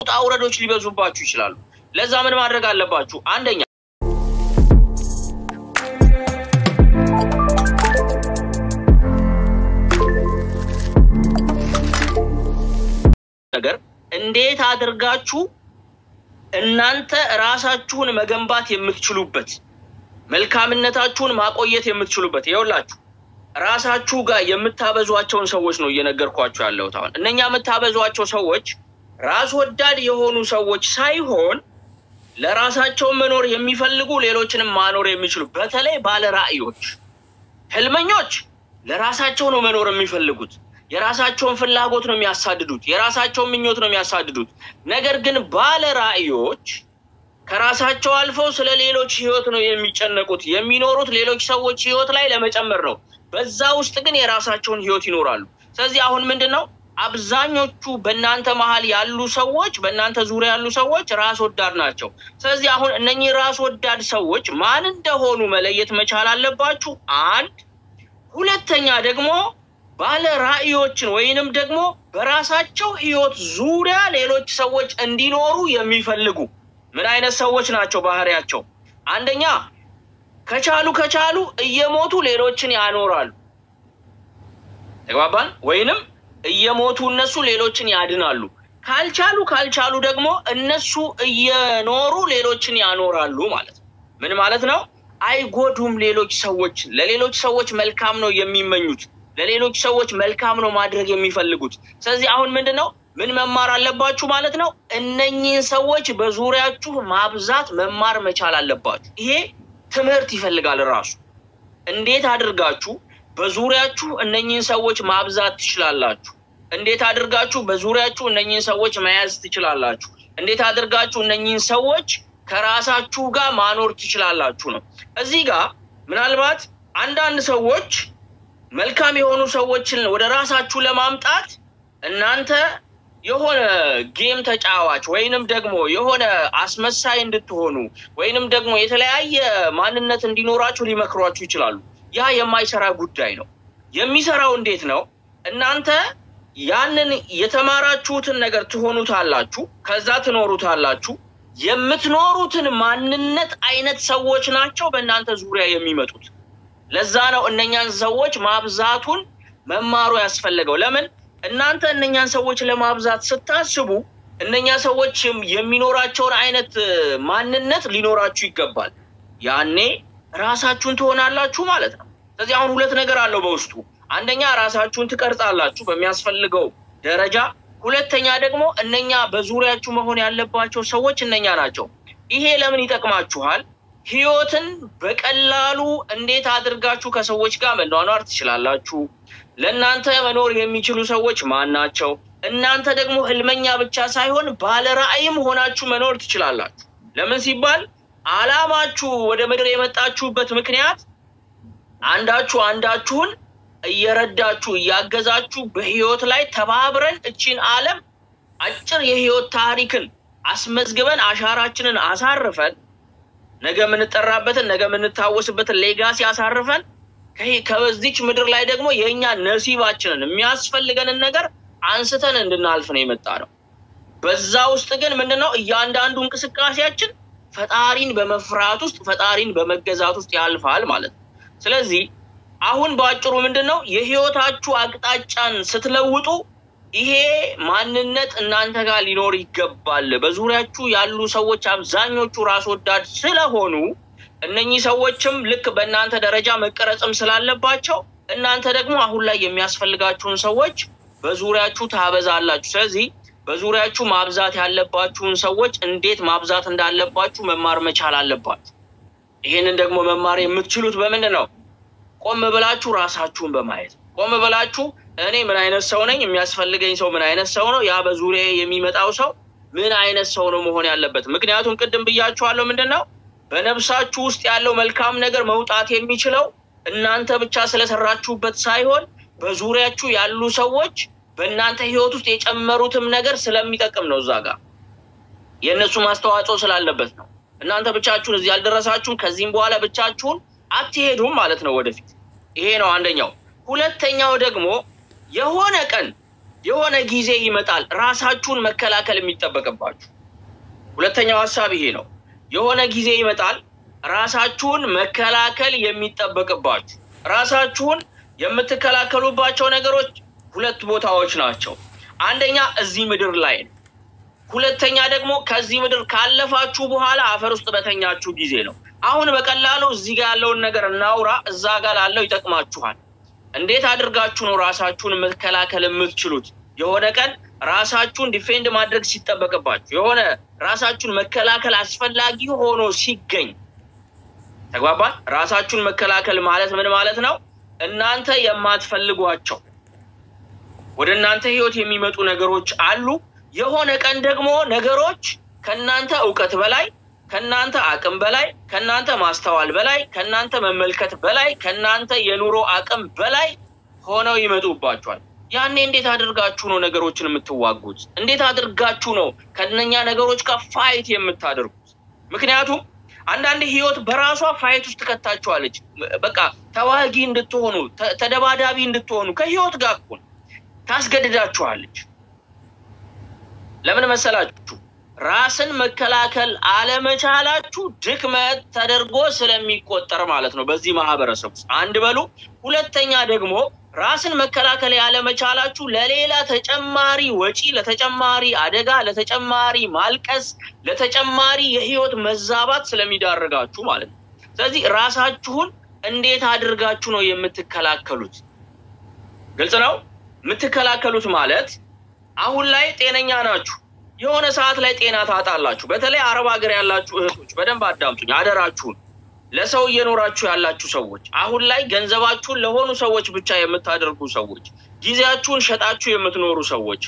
ውጣ ውረዶች ሊበዙባችሁ ይችላሉ። ለዛ ምን ማድረግ አለባችሁ? አንደኛ ነገር እንዴት አድርጋችሁ እናንተ ራሳችሁን መገንባት የምትችሉበት መልካምነታችሁን ማቆየት የምትችሉበት ይኸውላችሁ ራሳችሁ ጋር የምታበዟቸውን ሰዎች ነው እየነገርኳችሁ ያለሁት። አሁን እነኛ የምታበዟቸው ሰዎች ራስ ወዳድ የሆኑ ሰዎች ሳይሆን ለራሳቸው መኖር የሚፈልጉ ሌሎችንም ማኖር የሚችሉ በተለይ ባለ ራዕዮች፣ ህልመኞች ለራሳቸው ነው መኖር የሚፈልጉት። የራሳቸውን ፍላጎት ነው የሚያሳድዱት። የራሳቸውን ምኞት ነው የሚያሳድዱት። ነገር ግን ባለ ራዕዮች ከራሳቸው አልፈው ስለ ሌሎች ህይወት ነው የሚጨነቁት። የሚኖሩት ሌሎች ሰዎች ህይወት ላይ ለመጨመር ነው። በዛ ውስጥ ግን የራሳቸውን ህይወት ይኖራሉ። ስለዚህ አሁን ምንድን ነው አብዛኞቹ በእናንተ መሀል ያሉ ሰዎች በእናንተ ዙሪያ ያሉ ሰዎች ራስ ወዳድ ናቸው። ስለዚህ አሁን እነኚህ ራስ ወዳድ ሰዎች ማን እንደሆኑ መለየት መቻል አለባችሁ። አንድ ሁለተኛ ደግሞ ባለ ራዕዮችን ወይንም ደግሞ በራሳቸው ህይወት ዙሪያ ሌሎች ሰዎች እንዲኖሩ የሚፈልጉ ምን አይነት ሰዎች ናቸው? ባህሪያቸው አንደኛ ከቻሉ ከቻሉ እየሞቱ ሌሎችን ያኖራሉ። ተግባባን? ወይንም እየሞቱ እነሱ ሌሎችን ያድናሉ። ካልቻሉ ካልቻሉ ደግሞ እነሱ እየኖሩ ሌሎችን ያኖራሉ ማለት ነው። ምን ማለት ነው? አይጎዱም። ሌሎች ሰዎች ለሌሎች ሰዎች መልካም ነው የሚመኙት። ለሌሎች ሰዎች መልካም ነው ማድረግ የሚፈልጉት። ስለዚህ አሁን ምንድን ነው ምን መማር አለባችሁ ማለት ነው? እነኚህን ሰዎች በዙሪያችሁ ማብዛት መማር መቻል አለባችሁ። ይሄ ትምህርት ይፈልጋል ራሱ። እንዴት አድርጋችሁ በዙሪያችሁ እነኚህን ሰዎች ማብዛት ትችላላችሁ? እንዴት አድርጋችሁ በዙሪያችሁ እነኚህን ሰዎች መያዝ ትችላላችሁ? እንዴት አድርጋችሁ እነኚህን ሰዎች ከራሳችሁ ጋር ማኖር ትችላላችሁ ነው። እዚህ ጋር ምናልባት አንዳንድ ሰዎች መልካም የሆኑ ሰዎችን ወደ ራሳችሁ ለማምጣት እናንተ የሆነ ጌም ተጫዋች ወይንም ደግሞ የሆነ አስመሳይ እንድትሆኑ ወይንም ደግሞ የተለያየ ማንነት እንዲኖራችሁ ሊመክሯችሁ ይችላሉ። ያ የማይሰራ ጉዳይ ነው። የሚሰራው እንዴት ነው? እናንተ ያንን የተማራችሁትን ነገር ትሆኑታላችሁ፣ ከዛ ትኖሩታላችሁ። የምትኖሩትን ማንነት አይነት ሰዎች ናቸው በእናንተ ዙሪያ የሚመጡት። ለዛ ነው እነኛን ሰዎች ማብዛቱን መማሩ ያስፈለገው። ለምን እናንተ እነኛን ሰዎች ለማብዛት ስታስቡ እነኛ ሰዎች የሚኖራቸውን አይነት ማንነት ሊኖራችሁ ይገባል። ያኔ ራሳችሁን ትሆናላችሁ ማለት ነው። ስለዚህ አሁን ሁለት ነገር አለው በውስጡ። አንደኛ ራሳችሁን ትቀርጻላችሁ በሚያስፈልገው ደረጃ፣ ሁለተኛ ደግሞ እነኛ በዙሪያችሁ መሆን ያለባቸው ሰዎች እነኛ ናቸው። ይሄ ለምን ይጠቅማችኋል? ህይወትን በቀላሉ እንዴት አድርጋችሁ ከሰዎች ጋር መኗኗር ትችላላችሁ? ለእናንተ መኖር የሚችሉ ሰዎች ማን ናቸው? እናንተ ደግሞ ህልመኛ ብቻ ሳይሆን ባለ ራዕይም ሆናችሁ መኖር ትችላላችሁ። ለምን ሲባል አላማችሁ ወደ ምድር የመጣችሁበት ምክንያት አንዳችሁ አንዳችሁን እየረዳችሁ እያገዛችሁ በህይወት ላይ ተባብረን እቺን ዓለም አጭር የህይወት ታሪክን አስመዝግበን አሻራችንን አሳርፈን ነገ የምንጠራበትን ነገ የምንታወስበትን ሌጋሲ አሳርፈን ከበዚች ምድር ላይ ደግሞ የእኛ ነሲባችንን የሚያስፈልገንን ነገር አንስተን እንድናልፍ ነው የመጣ ነው። በዛ ውስጥ ግን ምንድነው እያንዳንዱ እንቅስቃሴያችን ፈጣሪን በመፍራት ውስጥ ፈጣሪን በመገዛት ውስጥ ያልፋል ማለት ነው። ስለዚህ አሁን በአጭሩ ምንድን ነው የህይወታችሁ አቅጣጫን ስትለውጡ ይሄ ማንነት እናንተ ጋር ሊኖር ይገባል። በዙሪያችሁ ያሉ ሰዎች አብዛኞቹ ራስ ወዳድ ስለሆኑ እነኚህ ሰዎችም ልክ በእናንተ ደረጃ መቀረጽም ስላለባቸው እናንተ ደግሞ አሁን ላይ የሚያስፈልጋችሁን ሰዎች በዙሪያችሁ ታበዛላችሁ። ስለዚህ በዙሪያችሁ ማብዛት ያለባችሁን ሰዎች እንዴት ማብዛት እንዳለባችሁ መማር መቻል አለባችሁ። ይህንን ደግሞ መማር የምትችሉት በምንድን ነው? ቆም ብላችሁ ራሳችሁን በማየት ቆም ብላችሁ እኔ ምን አይነት ሰው ነኝ? የሚያስፈልገኝ ሰው ምን አይነት ሰው ነው? ያ በዙሪያ የሚመጣው ሰው ምን አይነት ሰው ነው መሆን ያለበት? ምክንያቱም ቅድም ብያችኋለሁ፣ ምንድን ነው በነፍሳችሁ ውስጥ ያለው መልካም ነገር መውጣት የሚችለው እናንተ ብቻ ስለሰራችሁበት ሳይሆን በዙሪያችሁ ያሉ ሰዎች በእናንተ ህይወት ውስጥ የጨመሩትም ነገር ስለሚጠቅም ነው። እዛ ጋር የእነሱ ማስተዋጽኦ ስላለበት ነው። እናንተ ብቻችሁን እዚህ ያልደረሳችሁም፣ ከዚህም በኋላ ብቻችሁን አትሄዱም ማለት ነው ወደፊት። ይሄ ነው አንደኛው። ሁለተኛው ደግሞ የሆነ ቀን የሆነ ጊዜ ይመጣል ራሳችሁን መከላከል የሚጠበቅባችሁ። ሁለተኛው ሀሳብ ይሄ ነው። የሆነ ጊዜ ይመጣል ራሳችሁን መከላከል የሚጠበቅባችሁ። ራሳችሁን የምትከላከሉባቸው ነገሮች ሁለት ቦታዎች ናቸው። አንደኛ እዚህ ምድር ላይ ነው። ሁለተኛ ደግሞ ከዚህ ምድር ካለፋችሁ በኋላ አፈር ውስጥ በተኛችሁ ጊዜ ነው። አሁን በቀላሉ እዚህ ጋር ያለውን ነገር እናውራ፣ እዛ ጋር ላለው ይጠቅማችኋል። እንዴት አድርጋችሁ ነው ራሳችሁን መከላከል የምትችሉት? የሆነ ቀን ራሳችሁን ዲፌንድ ማድረግ ሲጠበቅባችሁ፣ የሆነ ራሳችሁን መከላከል አስፈላጊ ሆኖ ሲገኝ ተግባባል። ራሳችሁን መከላከል ማለት ምን ማለት ነው? እናንተ የማትፈልጓቸው ወደ እናንተ ህይወት የሚመጡ ነገሮች አሉ። የሆነ ቀን ደግሞ ነገሮች ከእናንተ እውቀት በላይ ከእናንተ አቅም በላይ ከእናንተ ማስተዋል በላይ ከእናንተ መመልከት በላይ ከእናንተ የኑሮ አቅም በላይ ሆነው ይመጡባቸዋል። ያኔ እንዴት አድርጋችሁ ነው ነገሮችን የምትዋጉት? እንዴት አድርጋችሁ ነው ከእነኛ ነገሮች ጋር ፋይት የምታደርጉት? ምክንያቱም አንዳንድ ህይወት በራሷ ፋይት ውስጥ ከታችኋለች። በቃ ተዋጊ እንድትሆኑ ተደባዳቢ እንድትሆኑ ከህይወት ጋር እኮ ታስገድዳችኋለች። ለምን መሰላችሁ? ራስን መከላከል አለመቻላችሁ ድክመት ተደርጎ ስለሚቆጠር ማለት ነው በዚህ ማህበረሰብ ውስጥ አንድ በሉ። ሁለተኛ ደግሞ ራስን መከላከል ያለመቻላችሁ ለሌላ ተጨማሪ ወጪ፣ ለተጨማሪ አደጋ፣ ለተጨማሪ ማልቀስ፣ ለተጨማሪ የህይወት መዛባት ስለሚዳርጋችሁ ማለት ነው። ስለዚህ ራሳችሁን እንዴት አድርጋችሁ ነው የምትከላከሉት? ግልጽ ነው። የምትከላከሉት ማለት አሁን ላይ ጤነኛ ናችሁ የሆነ ሰዓት ላይ ጤና ታጣላችሁ። በተለይ አረብ ሀገር ያላችሁ እህቶች በደንብ አዳምጡኝ፣ አደራችሁን። ለሰው እየኖራችሁ ያላችሁ ሰዎች፣ አሁን ላይ ገንዘባችሁን ለሆኑ ሰዎች ብቻ የምታደርጉ ሰዎች፣ ጊዜያችሁን ሸጣችሁ የምትኖሩ ሰዎች፣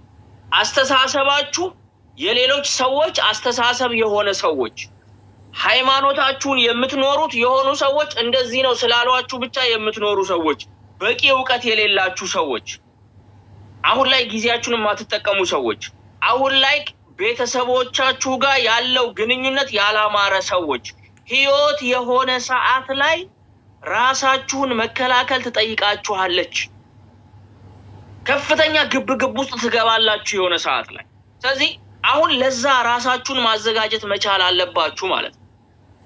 አስተሳሰባችሁ የሌሎች ሰዎች አስተሳሰብ የሆነ ሰዎች፣ ሃይማኖታችሁን የምትኖሩት የሆኑ ሰዎች እንደዚህ ነው ስላሏችሁ ብቻ የምትኖሩ ሰዎች፣ በቂ እውቀት የሌላችሁ ሰዎች፣ አሁን ላይ ጊዜያችሁን የማትጠቀሙ ሰዎች አሁን ላይ ቤተሰቦቻችሁ ጋር ያለው ግንኙነት ያላማረ ሰዎች ህይወት የሆነ ሰዓት ላይ ራሳችሁን መከላከል ትጠይቃችኋለች። ከፍተኛ ግብ ግብ ውስጥ ትገባላችሁ የሆነ ሰዓት ላይ። ስለዚህ አሁን ለዛ ራሳችሁን ማዘጋጀት መቻል አለባችሁ ማለት ነው።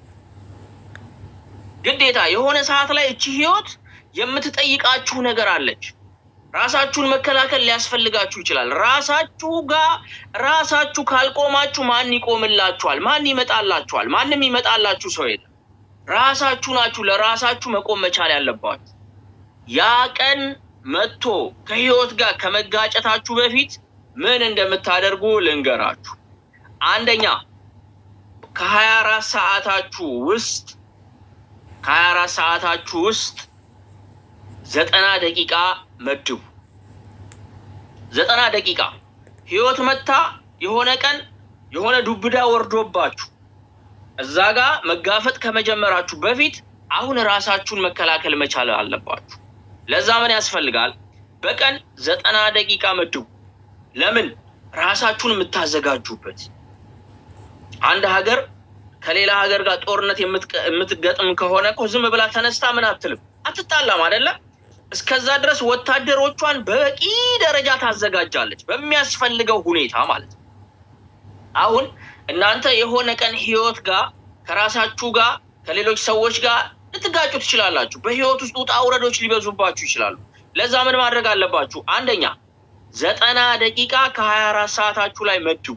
ግዴታ የሆነ ሰዓት ላይ እቺ ህይወት የምትጠይቃችሁ ነገር አለች። ራሳችሁን መከላከል ሊያስፈልጋችሁ ይችላል። ራሳችሁ ጋር ራሳችሁ ካልቆማችሁ ማን ይቆምላችኋል? ማን ይመጣላችኋል? ማንም ይመጣላችሁ ሰው የለም። ራሳችሁ ናችሁ ለራሳችሁ መቆም መቻል ያለባችሁ። ያ ቀን መጥቶ ከህይወት ጋር ከመጋጨታችሁ በፊት ምን እንደምታደርጉ ልንገራችሁ። አንደኛ ከሀያ አራት ሰዓታችሁ ውስጥ ከሀያ አራት ሰዓታችሁ ውስጥ ዘጠና ደቂቃ መድቡ። ዘጠና ደቂቃ ህይወት መታ የሆነ ቀን የሆነ ዱብዳ ወርዶባችሁ እዛ ጋር መጋፈጥ ከመጀመራችሁ በፊት አሁን ራሳችሁን መከላከል መቻል አለባችሁ። ለዛ ምን ያስፈልጋል? በቀን ዘጠና ደቂቃ መድቡ። ለምን? ራሳችሁን የምታዘጋጁበት። አንድ ሀገር ከሌላ ሀገር ጋር ጦርነት የምትገጥም ከሆነ እኮ ዝም ብላ ተነስታ ምን አትልም፣ አትጣላም አይደለም እስከዛ ድረስ ወታደሮቿን በበቂ ደረጃ ታዘጋጃለች፣ በሚያስፈልገው ሁኔታ ማለት ነው። አሁን እናንተ የሆነ ቀን ህይወት ጋር ከራሳችሁ ጋር ከሌሎች ሰዎች ጋር ልትጋጩ ትችላላችሁ። በህይወት ውስጥ ውጣ ውረዶች ሊበዙባችሁ ይችላሉ። ለዛ ምን ማድረግ አለባችሁ? አንደኛ ዘጠና ደቂቃ ከሀያ አራት ሰዓታችሁ ላይ መድቡ።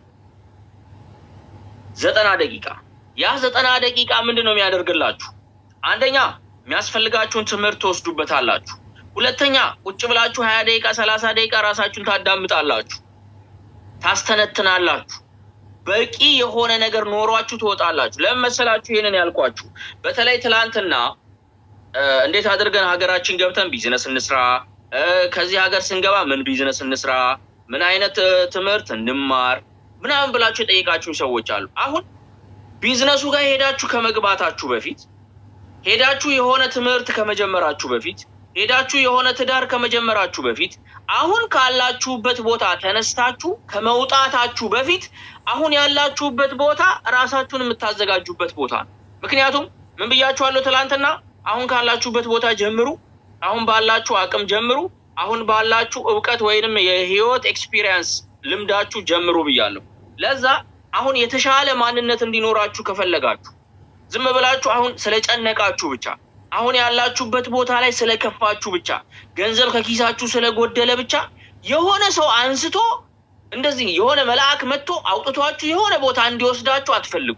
ዘጠና ደቂቃ ያ ዘጠና ደቂቃ ምንድን ነው የሚያደርግላችሁ? አንደኛ የሚያስፈልጋችሁን ትምህርት ትወስዱበታላችሁ። ሁለተኛ ቁጭ ብላችሁ ሀያ ደቂቃ ሰላሳ ደቂቃ ራሳችሁን ታዳምጣላችሁ፣ ታስተነትናላችሁ። በቂ የሆነ ነገር ኖሯችሁ ትወጣላችሁ። ለምን መሰላችሁ ይህንን ያልኳችሁ? በተለይ ትላንትና እንዴት አድርገን ሀገራችን ገብተን ቢዝነስ እንስራ፣ ከዚህ ሀገር ስንገባ ምን ቢዝነስ እንስራ፣ ምን አይነት ትምህርት እንማር ምናምን ብላችሁ የጠየቃችሁ ሰዎች አሉ። አሁን ቢዝነሱ ጋር ሄዳችሁ ከመግባታችሁ በፊት ሄዳችሁ የሆነ ትምህርት ከመጀመራችሁ በፊት ሄዳችሁ የሆነ ትዳር ከመጀመራችሁ በፊት አሁን ካላችሁበት ቦታ ተነስታችሁ ከመውጣታችሁ በፊት አሁን ያላችሁበት ቦታ ራሳችሁን የምታዘጋጁበት ቦታ ነው። ምክንያቱም ምን ብያችኋለሁ ትላንትና? አሁን ካላችሁበት ቦታ ጀምሩ፣ አሁን ባላችሁ አቅም ጀምሩ፣ አሁን ባላችሁ እውቀት ወይንም የህይወት ኤክስፒሪየንስ ልምዳችሁ ጀምሩ ብያለሁ። ለዛ አሁን የተሻለ ማንነት እንዲኖራችሁ ከፈለጋችሁ ዝም ብላችሁ አሁን ስለጨነቃችሁ ብቻ አሁን ያላችሁበት ቦታ ላይ ስለከፋችሁ ብቻ ገንዘብ ከኪሳችሁ ስለጎደለ ብቻ የሆነ ሰው አንስቶ እንደዚህ የሆነ መልአክ መጥቶ አውጥቷችሁ የሆነ ቦታ እንዲወስዳችሁ አትፈልጉ።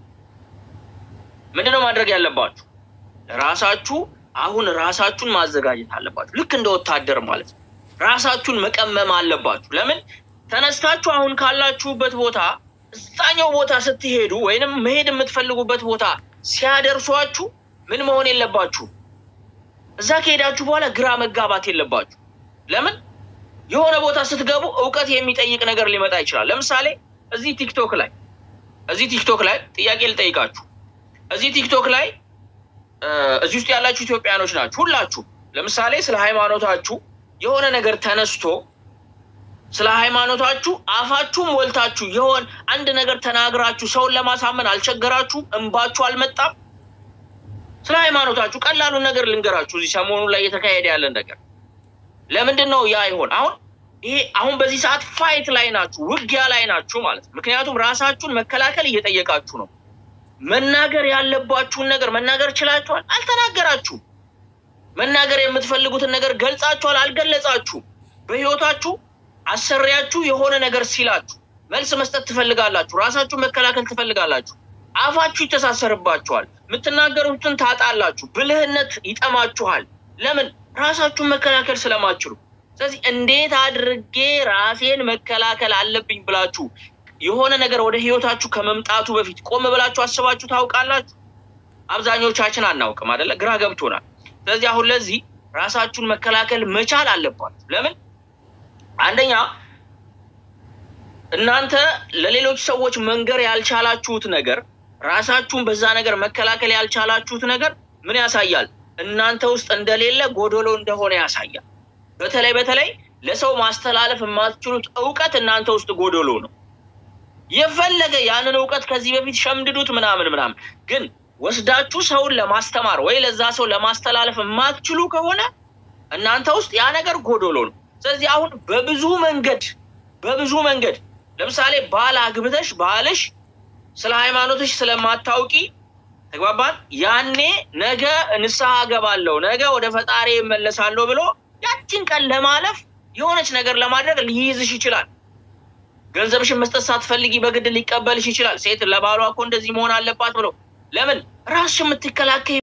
ምንድነው ማድረግ ያለባችሁ? ራሳችሁ አሁን ራሳችሁን ማዘጋጀት አለባችሁ። ልክ እንደ ወታደር ማለት ነው። ራሳችሁን መቀመም አለባችሁ። ለምን ተነስታችሁ አሁን ካላችሁበት ቦታ እዛኛው ቦታ ስትሄዱ ወይንም መሄድ የምትፈልጉበት ቦታ ሲያደርሷችሁ ምን መሆን የለባችሁ። እዛ ከሄዳችሁ በኋላ ግራ መጋባት የለባችሁ። ለምን የሆነ ቦታ ስትገቡ እውቀት የሚጠይቅ ነገር ሊመጣ ይችላል። ለምሳሌ እዚህ ቲክቶክ ላይ እዚህ ቲክቶክ ላይ ጥያቄ ልጠይቃችሁ። እዚህ ቲክቶክ ላይ እዚህ ውስጥ ያላችሁ ኢትዮጵያኖች ናችሁ ሁላችሁ። ለምሳሌ ስለ ሃይማኖታችሁ የሆነ ነገር ተነስቶ ስለ ሃይማኖታችሁ አፋችሁም ወልታችሁ የሆን አንድ ነገር ተናግራችሁ ሰውን ለማሳመን አልቸገራችሁም? እንባችሁ አልመጣም? ስለ ሃይማኖታችሁ ቀላሉን ነገር ልንገራችሁ። እዚህ ሰሞኑን ላይ እየተካሄደ ያለን ነገር ለምንድን ነው ያ ይሆን? አሁን ይሄ አሁን በዚህ ሰዓት ፋይት ላይ ናችሁ፣ ውጊያ ላይ ናችሁ ማለት ነው። ምክንያቱም ራሳችሁን መከላከል እየጠየቃችሁ ነው። መናገር ያለባችሁን ነገር መናገር ችላችኋል? አልተናገራችሁም። መናገር የምትፈልጉትን ነገር ገልጻችኋል? አልገለጻችሁም። በህይወታችሁ አሰሪያችሁ የሆነ ነገር ሲላችሁ መልስ መስጠት ትፈልጋላችሁ። ራሳችሁን መከላከል ትፈልጋላችሁ። አፋችሁ ይተሳሰርባችኋል። የምትናገሩትን ታጣላችሁ። ብልህነት ይጠማችኋል። ለምን? ራሳችሁን መከላከል ስለማችሉ። ስለዚህ እንዴት አድርጌ ራሴን መከላከል አለብኝ ብላችሁ የሆነ ነገር ወደ ህይወታችሁ ከመምጣቱ በፊት ቆም ብላችሁ አስባችሁ ታውቃላችሁ? አብዛኞቻችን አናውቅም አይደለ? ግራ ገብቶናል። ስለዚህ አሁን ለዚህ ራሳችሁን መከላከል መቻል አለባችሁ። ለምን? አንደኛ እናንተ ለሌሎች ሰዎች መንገር ያልቻላችሁት ነገር ራሳችሁን በዛ ነገር መከላከል ያልቻላችሁት ነገር ምን ያሳያል? እናንተ ውስጥ እንደሌለ ጎዶሎ እንደሆነ ያሳያል። በተለይ በተለይ ለሰው ማስተላለፍ የማትችሉት እውቀት እናንተ ውስጥ ጎዶሎ ነው። የፈለገ ያንን እውቀት ከዚህ በፊት ሸምድዱት ምናምን ምናምን፣ ግን ወስዳችሁ ሰውን ለማስተማር ወይ ለዛ ሰው ለማስተላለፍ የማትችሉ ከሆነ እናንተ ውስጥ ያ ነገር ጎዶሎ ነው። ስለዚህ አሁን በብዙ መንገድ በብዙ መንገድ ለምሳሌ ባል አግብተሽ ባልሽ ስለ ሃይማኖትሽ ስለማታውቂ ተግባባን። ያኔ ነገ ንስሐ ገባለሁ ነገ ወደ ፈጣሪ እመለሳለሁ ብሎ ያችን ቀን ለማለፍ የሆነች ነገር ለማድረግ ሊይዝሽ ይችላል። ገንዘብሽን መስጠት ሳትፈልጊ በግድ ሊቀበልሽ ይችላል። ሴት ለባሏ እኮ እንደዚህ መሆን አለባት ብሎ ለምን ራስሽ የምትከላከይ